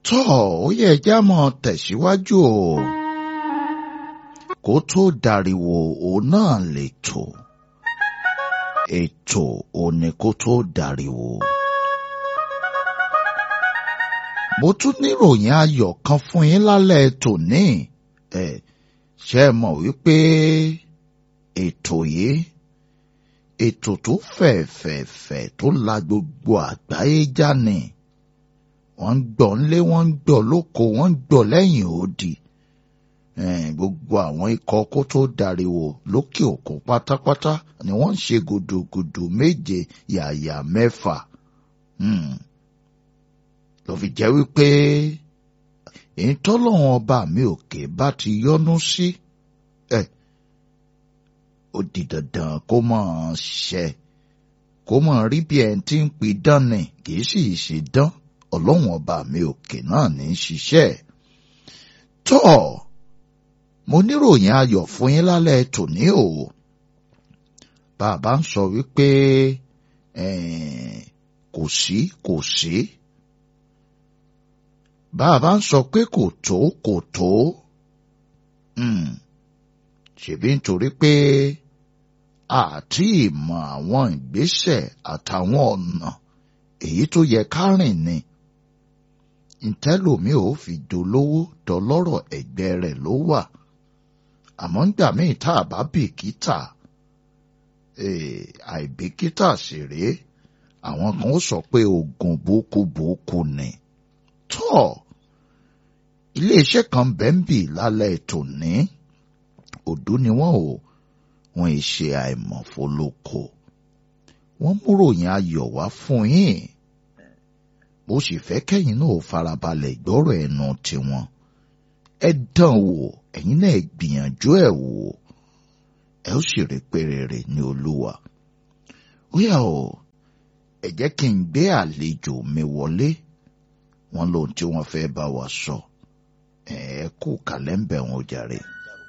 tọ́ ó yẹ já mọ́ tẹ̀síwájú o kó tó dariwo òun náà lè tò ètò òní kó tó dariwo. mo tún níròyìn ayọ̀ kan fún yín lálẹ́ tòní ẹ̀ ṣe é mọ̀ wípé ètò yìí ètò tó fẹ̀fẹ̀fẹ̀ tó la gbogbo àgbáyé já ni wọ́n ń gbọ́ nlé wọ́n ń gbọ́ lóko wọ́n ń gbọ́ lẹ́yìn odi gbogbo àwọn ikọ̀ kó tó dariwo lókè òkun pátápátá ni wọ́n ń ṣe gùdùgùdù méje yàyà mẹ́fà ló fi jẹ́ wípé èyí tọ́lọ́wọ́n ọba mi òkè bá ti yọ́nú sí ẹ̀ ó di dandan kó mọ̀ ọ́n ṣẹ kó mọ̀ rí bí ẹni tí ń pidán ni kì í sì ṣe dán ọlọ́run ọba mi òkè náà ní í ṣiṣẹ́ tọ́ mo níròyìn ayọ̀ fún yín lálẹ́ tòní o bàbá ń sọ wípé kò sí kò sí bàbá ń sọ pé kò tó kò tó ṣèbí nítorí pé àti ìmọ̀ àwọn ìgbésẹ̀ àtàwọn ọ̀nà èyí tó yẹ ká rìn ni ntẹ́lòmí ò fi dolówó dọlọ́rọ̀ ẹ̀gbẹ́ rẹ̀ ló wà àmọ́ ńgbà míì tá a bá bìkítà àìbìkítà sì rèé àwọn kan ó sọ pé oògùn bókúbókú ni tọ́ iléeṣẹ́ kan bẹ́ńbì lálẹ́ tòní òdú ni wọ́n ò wọ́n ì ṣe àìmọ̀fólókò wọ́n múròyìn ayọ̀ wá fún yín bó sì fẹ́ kẹ́yìn náà farabalẹ̀ gbọ́rọ̀ ẹnu tiwọn ẹ dán wò ẹ̀yin náà gbìyànjú ẹ̀ wò ẹ ó sì rí pérére ní olúwa ó yà ó ẹ jẹ́ kí n gbé àlejò mi wọlé wọn lóhun tí wọ́n fẹ́ bá wa sọ ẹ kú kàlẹ́ ń bẹ̀ wọn jàre.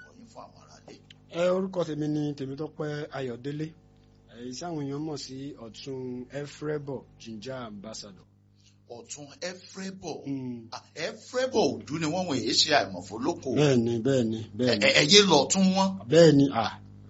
ẹ orúkọ tèmi ni Tèmítọ́pẹ́ Ayọ̀délé èyí tí àwọn èèyàn mọ̀ sí ọ̀tún efrebo ginger ambassador ọ̀tún ẹfrẹ́bọ̀ ẹfrẹ́bọ̀ òdú ni wọ́n wọ̀nyí ṣe àìmọ̀fólókò. bẹ́ẹ̀ni bẹ́ẹ̀ni bẹ́ẹ̀ni. ẹyẹ lọ tún wọn. bẹ́ẹ̀ni à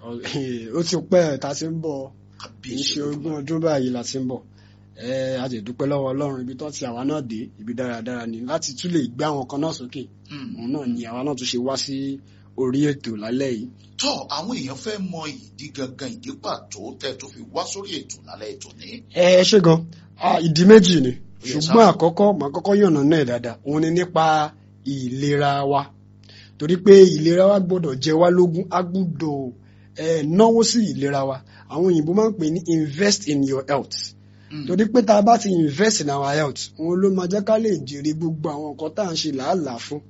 ó ti pẹ́ ta ti ń bọ̀ kì í ṣe ogún ọdún báyìí la ti ń bọ̀ ẹ a jẹ dúpẹ́ lọ́wọ́ Ọlọ́run ibi tó ti àwa náà dé ibi dáradára ni láti tún lè gbé àwọn kan náà sókè òun náà ni àwa náà tún ṣe wá sí orí ètò lálẹ́ yìí. tọ́ àwọn èèyàn fẹ́ mọ ìdí gangan ìdí pàtó tẹ́ tó fi wá sórí ètò lálẹ́ ètò ní. ẹ ẹ ṣe gan ìdí méjì ni ṣùgbọ́n àkọ́kọ́ màá kọ́kọ́ yànnà náà dáadáa òun ni nípa ìlera wa torí pé ìlera wa gbọ́dọ̀ jẹ wá lógún a gbọ́dọ̀ náwó sí ìlera wa àwọn òyìnbó máa ń pè ní invest in your health torí pé tá a bá ti invest in our health òun ló máa jẹ́ ká lè jèrè gbogbo àwọn nǹkan tá à ń ṣe làálàá fún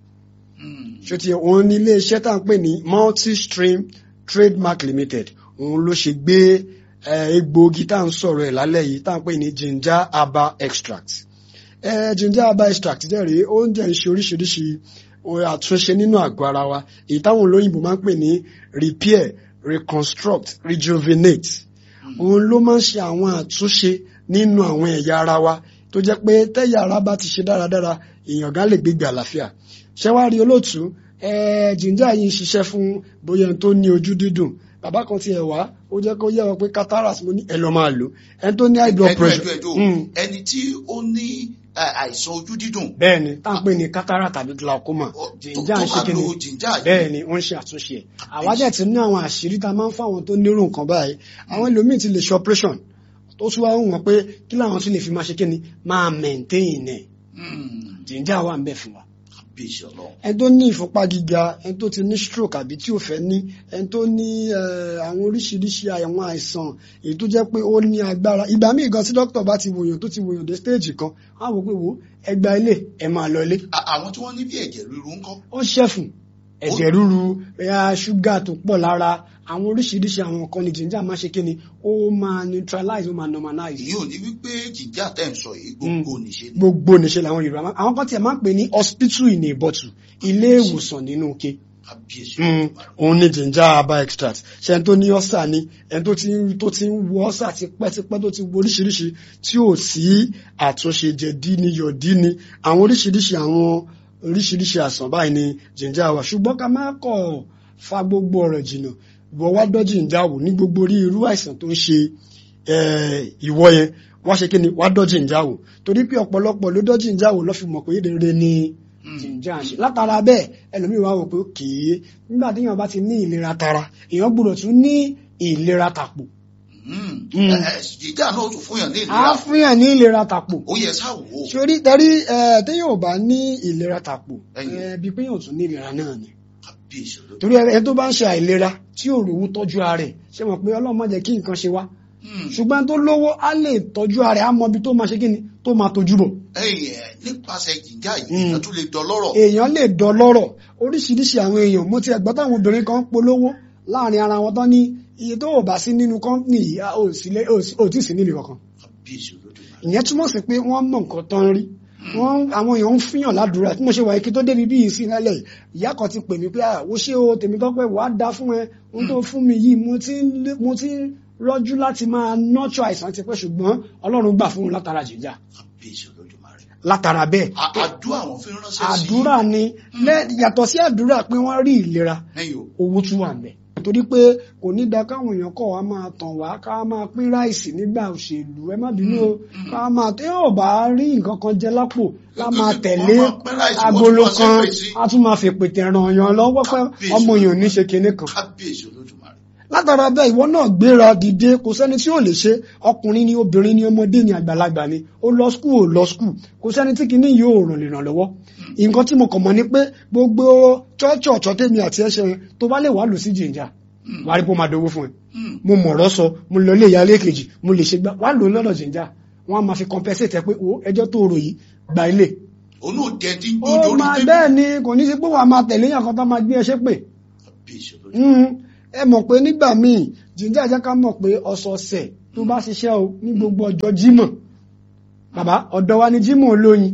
ṣòtì òun ní iléeṣẹ́ tá à ń pè ní multi-stream trademark limited òun ló ṣe gbé egbòogi tá à ń sọ̀rọ̀ ẹ̀ lálẹ́ yìí tá à ń pè ní ginger herbal extract ginger herbal extract jẹ́ rèé oúnjẹ ń ṣe oríṣiríṣi àtúnṣe nínú àgọ́ ara wa èyí táwọn olóyìnbó máa ń pè ní repair reconstruct rejuvenate òun ló máa ń ṣe àwọn àtúnṣe nínú àwọn ẹ̀yà ara wa tó jẹ́ pé tẹ́yà ara bá ti ṣe dáradára èèyàn gan lè gbégbé àlàáfíà ṣẹ́wárí olóòtú ginger yìí ń ṣiṣẹ́ fún bóyá ẹni tó ní ojú dídùn bàbá kan ti ẹ̀ wá ó jẹ́ kó yẹ wọn pé cataract mo ní ẹ lọ máa lò ẹni tó ní high blood pressure. ẹni tí ó ní àìsàn ojú dídùn. bẹ́ẹ̀ni tá à ń pè ní cataract tàbí glaucoma jìnjà ń ṣe kíni bẹ́ẹ̀ni ó ń ṣe àtúnṣe ẹ̀ àwa dẹ̀ ti ní àwọn àṣírí tá a máa ń fáwọn tó nírú nǹkan báyìí àwọn ẹlòmíì ti lè ṣe operation tó tún wá wọn pé kí làwọn tún lè fi máa ṣe kíni máa maintain ẹ̀ jìnjà wà ń bẹ̀ fún wa ẹni tó ní ìfúnpá gíga ẹni tó ti ní stroke àbí tí ò fẹ́ ní ẹni tó ní àwọn oríṣiríṣi àwọn àìsàn èyí tó jẹ́ pé ó ní agbára ìgbà míì gan tí dókítà bá ti wòyàn tó ti wòyàn dé stage kan á wò pé wò ẹgbà ilé ẹ máa lọ ilé. àwọn tí wọ́n ní bí ẹ̀jẹ̀ ríru ńkọ́. ó ṣẹ̀fùn ẹ̀jẹ̀ ríru ṣúgà tó pọ̀ lára àwọn oríṣiríṣi àwọn nǹkan ní ginger máa ṣe kíni ó máa neutralize ó máa normalize. èyí ò ní wípé ginger tẹ̀ ń sọ yìí gbogbo níṣe ni. gbogbo níṣe làwọn yorùbá máa àwọn kan tiẹ̀ máa ń pè ní hospital in a bottle ilé ìwòsàn nínú ike kábíyèsí Mm, Olódùmarè. òun ni ginger herbal extract ṣe ẹni tó ní ọ́sà ni ẹni tó ti ń tó ti ń wo ọ́sà tipẹ́tipẹ́ tó ti wo oríṣiríṣi tí ò sí àtúnṣe jẹ̀dí ni yọ̀dí ni àwọn oríṣiríṣi àwọn oríṣiríṣi àsàn báyìí ni ginger wà ṣùgbọ́n ká má kọ̀ fa gbogbo ọ̀rọ̀ jìnnà ìwọ wá dọ́ ginger wò ní gbogbo orí irú àìsàn tó ń ṣe eh, ìwọ yẹn wá ṣe kí ni wá dọ́ ginger wò torí pé ọ̀pọ̀lọpọ̀ ló dọ́ ginger wò lọ́ fi mọ̀ pé rere ni jìnjà ṣe látara bẹ́ẹ̀ ẹlòmíì wá wò pé kìí nígbà tí èèyàn bá ti ní ìlera tara èèyàn gbọ́dọ̀ tún ní ìlera tàpò Mm. Mm. Ẹ, ẹ, jíjà náà ó tún fún yàn ní á ìlera fún yàn ní ìlera tàpò ó yẹ sá wò ó sórí tẹrí ẹ téèyàn ò bá ní ìlera tàpò Ẹ̀yìn. ẹ bí pé èèyàn tún ní ìlera náà ni kábíyèsí Olódùmarè. torí ẹni tó bá ń ṣe àìlera tí ò rówó tọ́jú ara rẹ̀ ṣe mọ̀ pé Ọlọ́run má jẹ́ kí nǹkan ṣe wá Mm. ṣùgbọ́n tó lówó á lè tọ́jú ara rẹ̀ á mọ ibi tó máa ṣe kí ni tó máa tọ́jú bọ̀ ẹ̀yin ẹ, nípasẹ̀ jíjà yìí Mm. èèyàn tún lè dọlọ́rọ̀ èèyàn lè dọlọ́rọ̀ oríṣiríṣi àwọn èèyàn mo ti ẹ̀gbọ́n táwọn obìnrin kan ń polówó láàrin ara wọn tán ní iye tó ò bá sí nínú kọ́ńpìnì yìí a ò sí lé- ò sí- ò tí ì sí níbi kankan kábíyèsí Olódùmarè. ìyẹn túmọ̀ sí pé wọ́n mọ̀ nǹkan tán rí wọ́n àwọn èèyàn ń fihàn ládùúrà tí mo ṣe wà kí tó débi bí ìsìn lálẹ́ yìí ìyá kan ti pè mí pé àwọ̀ ṣé o tèmi tọ́pẹ́ wàá da fún ẹ ohun tó fún mi yìí mo ti ń lé- mo ti ń rọ́jú láti máa nọ́tọ̀ àìsàn ti pẹ́ ṣùgbọ́n Ọlọ́run gbà fún un látara jìjà kábíyèsí Olódùmarè. látara bẹ́ẹ̀ A- àdúrà àwọn fi ránṣẹ́ sí àdúrà ni lẹ́- yàtọ̀ sí àdúrà pé wọ́n rí ìlera ẹ̀yin o owó tún wà ńbẹ̀ torí pé kò ní da káwọn èèyàn kọ̀ wá máa tàn wá ká máa pín ráìsì nígbà òṣèlú ẹ má bínú o ká máa tẹ́ ò bá rí nǹkan kan jẹ lápò ká máa tẹ̀lé Wọ́n máa pín ráìsì, wọ́n agolo tún máa kan ṣépè sí. a tún máa fi pètè ràn yàn lọ́wọ́ pé Kábíyèsí. ọmọ èèyàn ò ní ṣe kinní kan kábíyèsí Olódùmarè. látara bẹ́ẹ̀ ìwọ náà gbéra dìde kò sẹ́ni tí ò lè ṣe ọkùnrin ni obìnrin ni ọmọdé ni àgbàlagbà ni ó lọ skul ò lọ skul kò sẹ́ni tí kìíní yóò ràn lè ràn lọ́wọ́ nǹkan tí mo kàn mọ̀ ni pé gbogbo chọ́ọ̀chì ọ̀chọ́ tèmi àti ẹ̀ṣẹ̀ yẹn tó bá lè wà lù sí jìnjà wà á rí pé ó máa dowó fún ẹ Mm. mo mọ̀rọ̀ sọ mo lọ ilé ìyá ilé kejì mo lè ṣe gbá wà á lò ó lọ́dọ̀ jìnjà wọ́n á máa fi compensate ẹ pé o ẹjọ́ tó rò yìí gba ilé òun náà jẹ tí ń ó gbójú orí máa tèmi. bẹ́ẹ̀ ni kò ní sí pé wàá máa tẹ̀lé yàn kan tó máa gbé ẹ ṣépè kábíyèsí Olódùmarè. Mm, ẹ mọ̀ pé nígbà míì jíjà jẹ́ ká mọ̀ pé ọ̀sọ̀ọ̀sẹ̀ tó bá ṣiṣẹ́ o ní gbogbo ọjọ́ jímọ̀ bàbá ọ̀dọ̀ wa ni jímọ̀ olóyin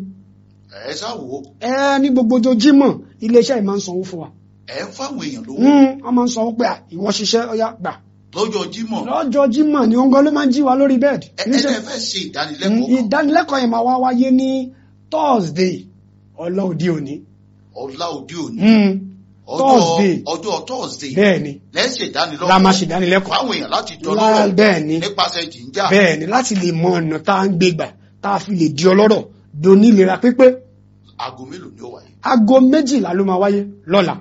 ẹ sá wò ó ẹ ní gbogbo ọjọ́ jímọ̀ iléeṣẹ́ yìí máa ń sanwó fún wa ẹ ń fáwọn èèyàn lówó Mm, wọ́n máa ń sanwó pé à, ìwọ ṣiṣẹ́ ọyá gbà lọ́jọ́ Jímọ̀ lọ́jọ́ jímọ̀ ni wọ́n gan ló máa ń jí wa lórí bẹ́ẹ̀dì ẹ ẹ níṣẹ́ ẹ fẹ́ ṣe Mm, ìdánilẹ́kọ̀ọ́ kan ìdánilẹ́kọ̀ọ́ yẹn máa wá wáyé ní Thursday ọlọ́ òde òní ọ̀la òde òní Mm, ọjọ́ Thursday ọjọ́ Thursday bẹ́ẹ̀ ni lẹ́sẹ̀ ìdánilẹ́kọ̀ọ́ la máa ṣèdánilẹ́kọ̀ọ́ fáwọn èèyàn láti Lá- dọ́lọ́rọ̀ bẹ́ẹ̀ ni nípasẹ̀ jìnjà bẹ́ẹ̀ ni láti lè mọ ọ̀nà tá à ń gbé gbà tá a fi lè di ọlọ́rọ̀ donílera pípé aago mélòó ni ó wáyé aago méjìlá ló máa wáyé lọ́la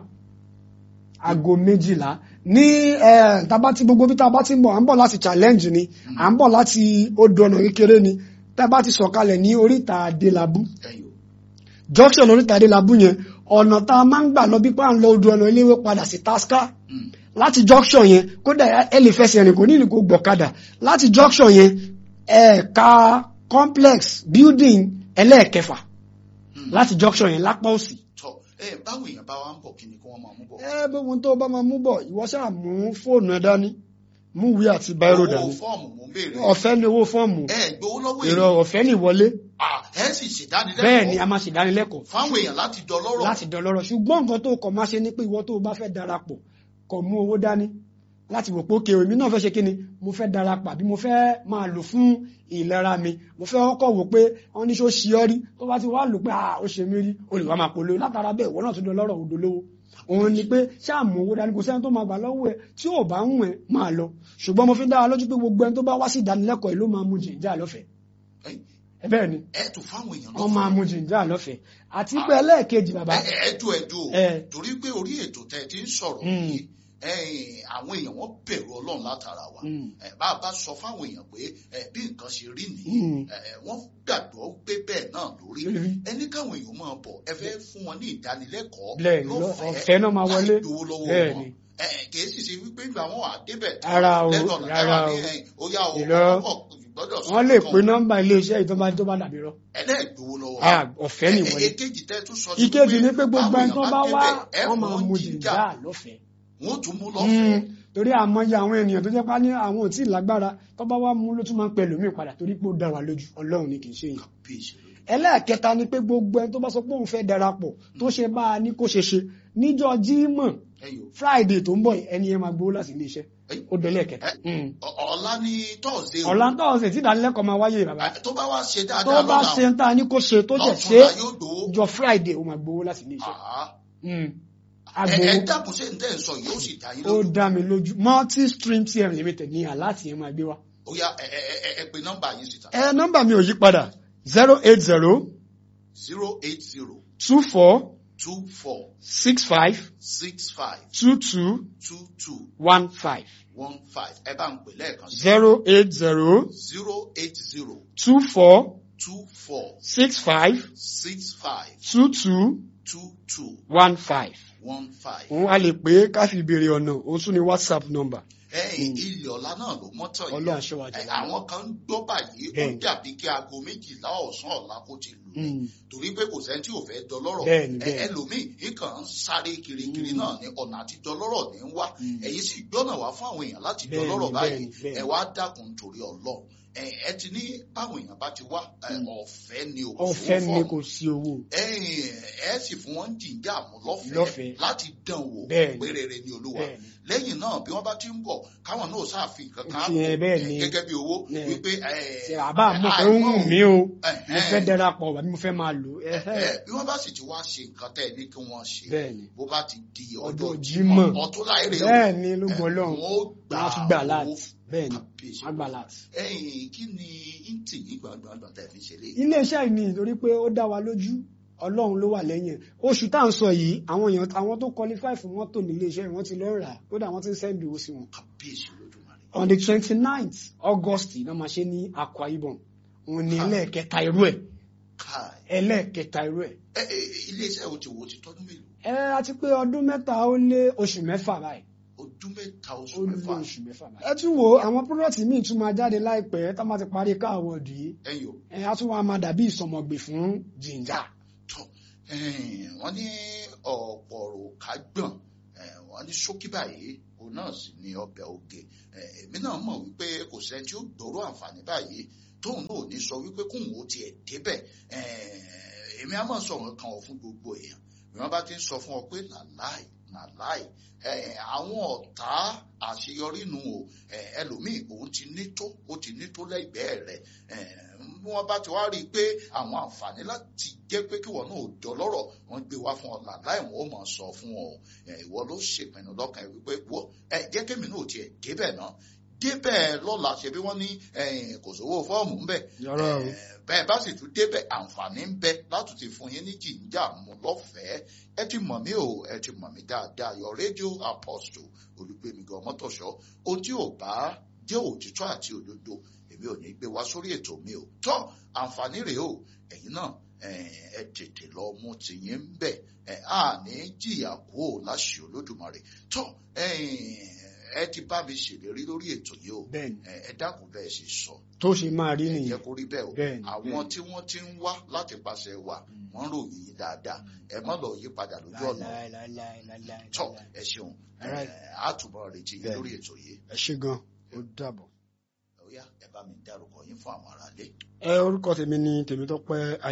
aago méjìlá ní eh, tá a bá ti gbogbo bí tá a bá ti ń bọ̀ à ń bọ̀ láti challenge ni à ń bọ̀ láti odò ọ̀nà kékeré ni tá a bá ti sọ̀kalẹ̀ ní oríta adélábù ẹ̀yin o junction oríta adélábù yẹn ọ̀nà tá a máa ń gbà lọ bí pa à ń lọ odò ọ̀nà iléèwé padà sí tasca Mm. láti junction yẹn kódà ẹ lè fẹsẹ̀ rìn kò ní ìlú kó gbọ̀kadà láti junction yẹn ẹ̀ka complex building ẹlẹ́ẹ̀kẹfà Mm. láti junction yẹn lápá òsì. tọ ẹ báwọn èèyàn bá wa ń bọ̀ kí ni kí wọ́n máa mú bọ̀ ẹ bí ohun tó bá máa mú bọ̀ ìwọ ṣáà mú fóònù ẹ dání mú ìwé àti báírò owó dání fọ́ọ̀mù mò ń béèrè ọ̀fẹ́ ní owó fọ́ọ̀mù ẹ gbowó lọ́wọ́ èrò èèyàn ọ̀fẹ́ ní ìwọlé Ah, ẹ sì ṣèdánilẹ́kọ̀ọ́ bẹ́ẹ̀ ni a máa ṣèdánilẹ́kọ̀ọ́ fáwọn èèyàn láti dọ́lọ́rọ̀ láti dọ̀lọ́rọ̀ ṣùgbọ́n nǹkan tó kọ̀ máa ṣe ni pé ìwọ tó o bá fẹ́ darapọ̀ kọ̀ mú owó dání láti wò pé òkè èmi náà fẹ́ ṣe kí ni mo fẹ́ darapọ̀ àbí mo fẹ́ máa lò fún ìlera mi mo fẹ́ kọ́kọ́ wò pé wọ́n ní ṣó ṣe ọ́ rí tó bá ti wá lò pé ah ó ṣe mí rí o lè wá máa polówó látara bẹ́ẹ̀ ìwọ náà tún dọ̀lọ́rọ̀ odò lówó òun ni pé ṣáà mú owó dání kò sẹ́ni tó máa gbà lọ́wọ́ ẹ tí ò bá ń wẹ̀ máa lọ ṣùgbọ́n mo fi dá wa lójú pé gbogbo ẹni tó bá wá sí ìdánilẹ́kọ̀ọ́ yìí ló máa mu jìnjà lọ́fẹ̀ẹ́ Ẹ̀yin, ẹ bẹ́ẹ̀ ni ẹ tún fáwọn èèyàn wọ́n máa mu jìnjà lọ́fẹ̀ẹ́ àti pé ẹlẹ́ẹ̀kejì bàbá ẹ ẹ dùn ẹ dùn o ẹ torí pé orí ètò tẹ ti ń sọ̀rọ̀ Mm. yìí ẹ̀yin, àwọn èèyàn wọn bẹ̀rù Ọlọ́run látara wa Mm. ẹ bá a bá sọ fáwọn èèyàn pé ẹ bí nǹkan ṣe rí nìyí Mm. ẹ wọ́n gbàgbọ́ pé bẹ́ẹ̀ náà lórí Lórí. ẹni káwọn èèyàn máa bọ̀ ẹ fẹ́ fún wọn ní ìdánilẹ́kọ̀ọ́ Bẹ́ẹ̀ ni, ọ̀fẹ́ náà máa wọlé. láì gbowó lọ́wọ́ Bẹ́ẹ̀ wọn ni. ẹ kìí sì ṣe wípé ìgbà wọn wà débẹ̀ Rárá o, lẹ́nu ọ̀nà rárá táwa ní o. ẹ̀yìn ó yá o Irọ́. ọkọ̀ gbọ́dọ̀ sọ wọ́n lè fún pe wọn. nọ́mbà iléeṣẹ́ yìí tó bá tó bá dàbí rọ. ẹlẹ́gbowó lọ́wọ́ Ah, ọ̀fẹ́ ni wọlé. èkejì tẹ́ tún sọ ìkejì ni pé gbogbo báwọn ẹni tó èèyàn bá wá débẹ̀, ẹ wọ́n fún máa wọn mu jíjà, jìnjà lọ́fẹ̀ẹ́. wọ́n tún mú Mm, lọ́fẹ̀ẹ́ torí àmọye àwọn ènìyàn tó jẹ́ pá ní àwọn ò tí ì lágbára tó bá wá mú ló tún máa ń pẹ lómi padà torí pé ó dá wa lójú ọlọ́run ni kì í ṣe èèyàn. bí ìṣèlú ẹlẹ́ẹ̀kẹta ni pé gbogbo ẹni tó bá sọ pé òun fẹ́ darapọ̀ tó ṣe bá a ní kó ṣe ṣe níjọ́ jímọ̀ ẹ̀yọ́ friday tó ń bọ̀ yìí, ẹni yẹn máa gbowó láti ilé iṣẹ́ Ẹ̀yìn. ó délé ẹ̀kẹta Ọ- ọ̀la ní tọ́ọ̀sì ọ̀la ń tọ́wọ́ sí tí ìdánilẹ́kọ̀ọ́ máa wáyé bàbá tó bá wá ṣe tó dáadáa bá lọ́la ṣe ń ta ní kó ṣe tó jẹ́ ṣe lọ́túnla yóò gbowó jọ friday ó máa gbowó láti ilé iṣẹ́ Àá. Mm. ẹ agbowó ẹ dákun ṣe ń tẹ́ ń sọ yóò sì dá yín ó lójú dá mi lójú multi stream tm limited ní aláàtì yẹn máa gbé wá. ó yá ẹ ẹ ẹ ẹ pe nọ́mbà yín síta ẹ nọ́mbà mi ò yí padà zero eight zero zero eight zero two four two four six five six five two two two two one five one five ẹ bá ń pè lẹ́ẹ̀kan sí zero eight zero zero eight zero two four two four six five six five two two two two one five. one five. òun a lè pé ká fi béèrè ọ̀nà òun tún ní whatsapp number. ẹ̀yìn ilé ọ̀la náà ló mọ́tọ̀ yìí Ọlọ́run aṣọ wa jẹ́ Ẹ, àwọn kan ń gbọ́ báyìí ó Bẹ́ẹ̀ni. dàbí kí aago méjìlá ọ̀sán ọ̀la kó ti lù ní Mm. torí pé kò sẹ́ni tí ò fẹ́ dọlọ́rọ̀ Bẹ́ẹ̀ni, Ẹ, bẹ́ẹ̀ni. ẹlòmíì nǹkan ń sáré kirikiri Mm. náà ní ọ̀nà àti dọlọ́rọ̀ ní ń wá Mm. ẹ̀yin sì gbọ́nà wá fún àwọn èèyàn láti Bẹ́ẹ̀ni, dọlọ́rọ̀ báyìí bẹ́ẹ̀ni, bẹ́ẹ̀ni. ẹ wá dákun torí ọlọ́run ẹ ẹ ti ní báwọn èèyàn bá ti wá ẹ, ọ̀fẹ́ ni ò ọ̀fẹ́ fún ni fọ́ọ̀mù. kò sí owó. ẹ̀yin ẹ sì fún wọn jìjà mú lọ́fẹ̀ẹ́ Lọ́fẹ̀ẹ́. láti dán wò Bẹ́ẹ̀ni. pé rere ni olúwa Bẹ́ẹ̀ni. lẹ́yìn náà bí wọ́n bá ti ń bọ̀ káwọn náà ṣàfihàn kankan Fi hàn bẹ́ẹ̀ ni. gẹ́gẹ́ bí owó Ẹ. wípé ṣe àbá mo fẹ́ ń wù mí o mo Ẹ̀hẹ́n. fẹ́ darapọ̀ wà mo fẹ́ máa lò ó. bí wọ́n bá sì ti wá ṣe nǹkan tẹ́ ẹ ní kí wọ́n ṣe Bẹ́ẹ̀ni. bó bá ti di ọjọ́ Ọjọ́ Jímọ̀ Jímọ̀. ọtún láìrè o bẹ́ẹ̀ ni ló gbọ́ ẹ, lọ́hùn wọ́n ó gbà wọ́n á tún gbà owó. láti bẹ́ẹ̀ ni Kábíyèsí. wọ́n á gbà láti. ẹ̀yin kí ni íntì yín gbàgbọ́n tẹ̀ fi ṣe léyìí. iléeṣẹ́ yìí ni nítorí pé ó dá wa lójú ọlọ́run ló wà lẹ́yìn ẹ̀. oṣù tá à ń sọ yìí àwọn èèyàn àwọn tó qualify fún mọ́tò nílé iṣẹ́ yìí wọ́n ti lọ rà á kódà wọ́n ti ń sẹ́ndì owó sí wọn. kábíyèsí olódùmarè. on the twenty ninth august náà máa ṣe ní Akwa Ibom òun ni ẹlẹ́ẹ̀kẹta irú ẹ̀ káì ẹlẹ́ẹ̀kẹta irú ẹ̀. ẹ ẹ iléeṣẹ́ o ti wo ti tọ́dún mélòó ẹ àti pé ọdún mẹ́ta ó lé oṣù mẹ́fà báyìí ọdún mẹ́ta oṣù ó lé mẹ́fà oṣù mẹ́fà báyìí. ẹ tún wo àwọn product míì tún máa jáde láìpẹ́ tá a máa ti parí káàwọ̀dù yìí ẹ̀yin o ẹ á tún wá máa dàbí ìsọmọgbè fún jìnjà. tọ wọ́n ní ọ̀pọ̀ ọ̀rọ̀ ká gbọ̀n wọ́n ní ṣókí báyìí òun náà sì ní ọbẹ̀ oge Eh, èmi náà mọ̀ wípé kò sẹ́ni tí ó gbòòrò àǹfààní báyìí tóun náà ò ní sọ wípé kóun ó tiẹ̀ débẹ̀ Eh, èmi á mọ̀ sọ̀rọ̀ kan ọ̀ fún gbogbo èèyàn bí wọ́n bá ti ń sọ fún ọ pé làláì làláì Eh, àwọn ọ̀tá àṣeyọrí nu o Eh, ẹlòmíì òun ti ní tó ó ti ní tó lẹ́gbẹ̀ẹ́ rẹ̀ Eh, bí wọ́n bá ti wá rí i pé àwọn àǹfààní láti jẹ́ pé kí wọ́n náà ò dọlọ́rọ̀ wọ́n gbé wá fún ọ làláì wọn ó mọ̀ sọ fún ọ Eh, ìwọ ló ṣèpinnu lọ́kàn ẹ̀ wípé wọ́ ẹ jẹ́ kémi náà tiẹ̀ débẹ̀ náà débẹ̀ lọ́la ṣe bí wọ́n ní eh, kò sówó fọ́ọ̀mù ńbẹ̀ Yọ̀rọ̀ o. Eh, bẹ́ẹ̀ bá sì tún débẹ̀ àǹfààní ń bẹ láti ti fún yín ní jìnjà mú lọ́fẹ̀ẹ́ ẹ ti mọ̀ mí o ẹ ti mọ̀ mí dáadáa your radio apostle olùgbèmígan mọ́tòṣọ́ ohun tí ò bá jẹ́ òtítọ́ àti òdodo èmi ò ní gbé wá sórí ètò mi o tọ́ àǹfààní rèé o ẹ̀yin náà eh, ẹ tètè lọ mú tìyín ń bẹ̀ ẹ á ní jìyà kú ò láṣẹ olódùmarè tọ́ ẹ ti bá mi ṣèlérí lórí ètò yìí o bẹ́ẹ̀ni ẹ ẹ dákun bẹ́ẹ̀ ṣe sọ tó ṣe máa rí ẹ nìyẹn jẹ́ kó rí bẹ́ẹ̀ o Bẹ́ẹ̀ni, àwọn bẹ́ẹ̀ni. tí wọ́n ti ń wá láti pàṣẹ wà wọ́n ròyìn yín dáadáa ẹ má lọ yí padà lójú ọ̀nà tọ́ ẹ ṣeun Alright. á túbọ̀ retí yín Bẹ́ẹ̀ni. lórí ètò yìí ẹ ṣé gan ó dàbọ̀. ó yá ẹ bá mi dárúkọ yín fún àwọn aráalé. ẹ orúkọ tèmi ni Tèmítọ́pẹ́